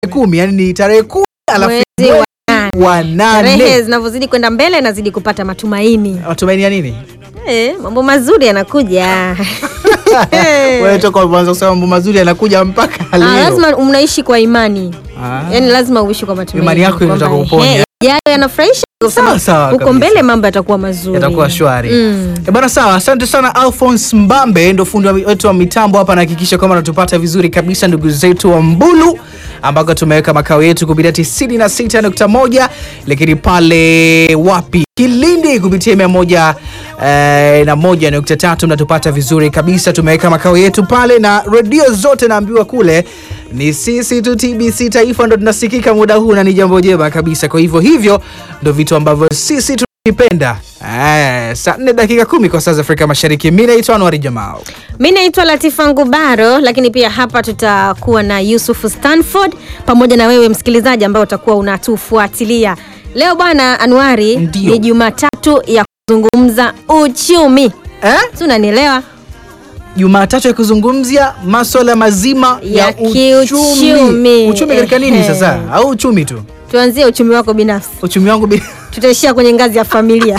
kumi yani ni tarehe kumi alafu Mwezi wa nane. wa Tarehe nane zinavyozidi kwenda mbele nazidi kupata matumaini. matumaini ya nini Eh, mambo mazuri yanakuja. wewe toka ulipoanza kusema mambo mazuri yanakuja mpaka Ah, leo lazima mnaishi kwa imani. Ah. Yaani lazima uishi kwa matumaini. Imani yako kwamba, inataka kuponya. eh, yayo yanafurahisha. Sawa, sawa Huko kabisa. mbele mambo yatakuwa mazuri. yatakuwa shwari Mm. e bana sawa asante sana alphons mbambe ndo fundi wa- wetu wa mitambo hapa anahakikisha kwamba natupata vizuri kabisa ndugu zetu wa mbulu ambako tumeweka makao yetu kupitia 96.1 lakini pale wapi kilindi kupitia mia moja eh, na moja nukta tatu mnatupata vizuri kabisa tumeweka makao yetu pale na redio zote naambiwa kule ni sisi tu tbc taifa ndo tunasikika muda huu na ni jambo jema kabisa kwa hivyo hivyo ndo vitu ambavyo sisi tunavipenda Eh, saa nne dakika kumi kwa saa za afrika mashariki mi naitwa anwari jamao Mi naitwa Latifa Ngubaro, lakini pia hapa tutakuwa na Yusuf Stanford pamoja na wewe msikilizaji ambao utakuwa unatufuatilia leo. Bwana Anuari, Ndio. ni Jumatatu ya kuzungumza uchumi, eh? si unanielewa? jumatatu ya kuzungumzia maswala mazima ya, Ya uchumi kiuchumi. uchumi katika nini Ehe. sasa au uchumi tu Tuanzie uchumi wako binafsi, uchumi wangu bi- tutaishia kwenye ngazi ya familia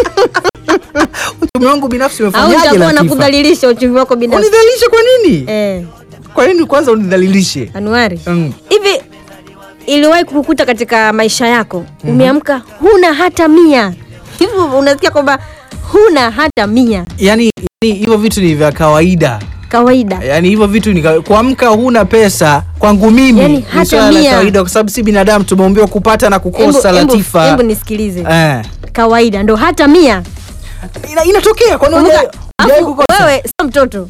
uchumi wangu binafsi au umefanyaje nitakuwa na Latifa? kudhalilisha uchumi wako binafsi unidhalilishe kwa nini eh. kwa nini kwanza unidhalilishe Anuari, Mm. hivi iliwahi kukukuta katika maisha yako umeamka huna hata mia hivi unasikia kwamba huna hata mia yani yani hivyo vitu ni vya kawaida kawaida yani hivyo vitu ni kawa- kuamka huna pesa kwangu mimi Yani ni hata swala la mia. kawaida kwa sababu si binadamu tumeumbiwa kupata na kukosa Embu- embu- latifa embu nisikilize eh. kawaida ndo hata mia Ina, inatokea kwani Kumbuka, hujawahi- hujawahi alafu kukosa? wewe sio mtoto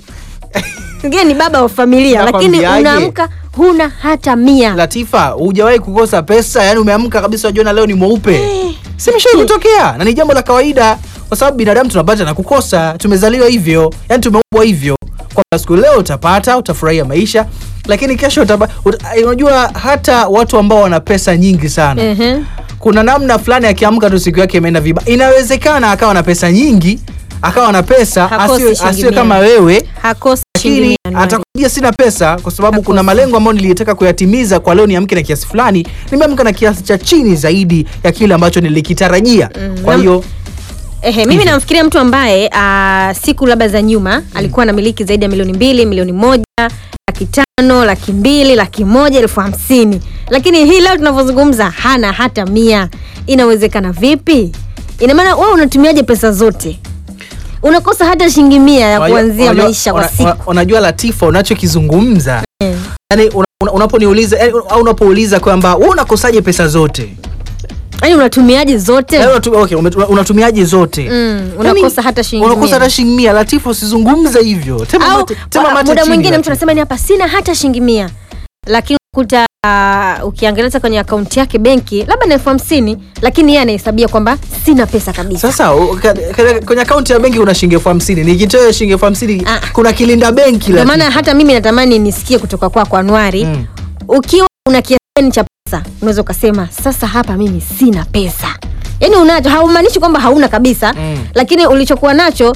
ngine ni baba wa familia lakini Nakwambiaje? unaamka huna hata mia Latifa, hujawahi kukosa pesa? Yani umeamka kabisa, unajiona leo ni mweupe, si imeshawahi kutokea na ni jambo la kawaida, kwa sababu binadamu tunapata na kukosa, tumezaliwa hivyo, yani tumeumbwa hivyo, kwamba siku leo utapata, utafurahia maisha, lakini kesho utapa, ut, unajua hata watu ambao wana pesa nyingi sana Ehe. kuna namna fulani akiamka tu siku yake imeenda vibaya. Inawezekana akawa na pesa nyingi, akawa na pesa, Hakosi asiwe shilingi asiwe mia. kama wewe hakosi shilingi lakini mia nane. atakuja sina pesa kwa sababu Hakosi. kuna malengo ambayo nilitaka kuyatimiza kwa leo niamke na kiasi fulani nimeamka na kiasi cha chini zaidi ya kile ambacho nilikitarajia kwa na- hiyo Ehe, mimi Hivyo. namfikiria mtu ambaye aa, siku labda za nyuma alikuwa na miliki zaidi ya milioni mbili milioni moja laki tano laki mbili laki moja elfu hamsini lakini hii leo tunavyozungumza hana hata mia inawezekana vipi ina maana wewe unatumiaje pesa zote unakosa hata shilingi mia ya unajua- kuanzia unajua- maisha kwa una- siku una- unajua latifa unachokizungumza Eh. yani una, una, unaponiuliza yani, au unapouliza kwamba wewe unakosaje pesa zote yaani unatumiaje zote Yaani unatu, okay, ume- unatumiaje zote Mm, unakosa hata shilingi unakosa mia. hata shilingi mia latifa usizungumze hivyo tema au mate, tema wa- mate muda chini, mwingine mtu Latifa. anasema ni hapa sina hata shilingi mia lakini ukuta uh, ukiangalia hata kwenye akaunti yake benki labda na elfu hamsini lakini yeye anahesabia kwamba sina pesa kabisa sasa u- ka- ka- kwenye akaunti ya benki kuna shilingi elfu hamsini nikitoa shilingi elfu hamsini Ah. kuna kilinda benki ndio Latifa. maana hata mimi natamani nisikie kutoka kwako Anuari Mm. ukiwa una kiasi gani cha pesa unaweza ukasema sasa hapa mimi sina pesa yaani unacho haumaanishi kwamba hauna kabisa Mm. lakini ulichokuwa nacho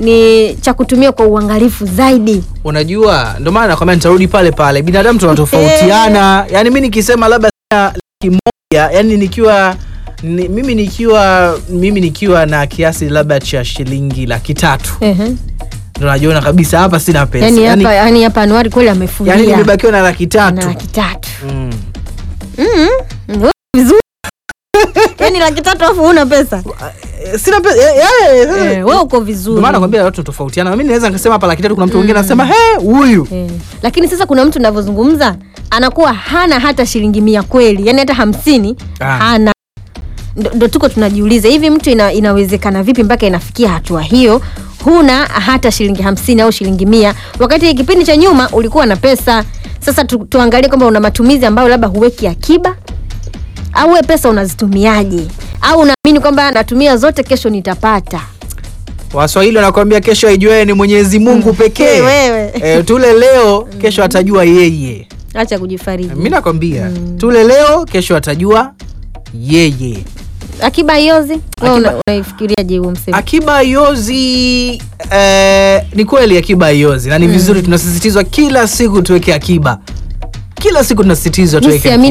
ni cha kutumia kwa uangalifu zaidi unajua ndio maana nakwambia nitarudi pale pale binadamu tunatofautiana yani mi nikisema labda sina laki moja yani nikiwa ni, mimi nikiwa mimi nikiwa na kiasi labda cha shilingi laki tatu Ehe. ndo najiona kabisa hapa sina pesa yaani yani, hapa yaani hapa Anuari kweli amefulia yani nimebakiwa na laki na tatu laki tatu mm. Mm, wewe vizuri yaani laki tatu alafu huna pesa Eh, sina pesa eh, eh, eh, eh, wewe uko ndio vizuri maana nakwambia watu tofautiana mimi naweza nikasema hapa laki tatu kuna mtu mwingine anasema he huyu eh. lakini sasa kuna mtu navyozungumza anakuwa hana hata shilingi mia kweli yaani hata hamsini Ah. hana ndo ndo tuko tunajiuliza hivi mtu ina, inawezekana vipi mpaka inafikia hatua hiyo huna hata shilingi hamsini au shilingi mia wakati kipindi cha nyuma ulikuwa na pesa sasa tu, tuangalie kwamba una matumizi ambayo labda huweki akiba au we pesa unazitumiaje au unaamini kwamba natumia zote kesho nitapata waswahili wanakuambia kesho aijuae ni mwenyezi mungu pekee Hey, wewe. eh, tule leo kesho atajua yeye acha kujifariji mi nakwambia tule leo kesho atajua yeye akiba iozi Akiba- una, unaifikiriaje huo msemo akiba iozi eh, ni kweli akiba iozi na ni vizuri tunasisitizwa kila siku tuweke akiba kila siku tunasisitizwa Mi tuweke siamini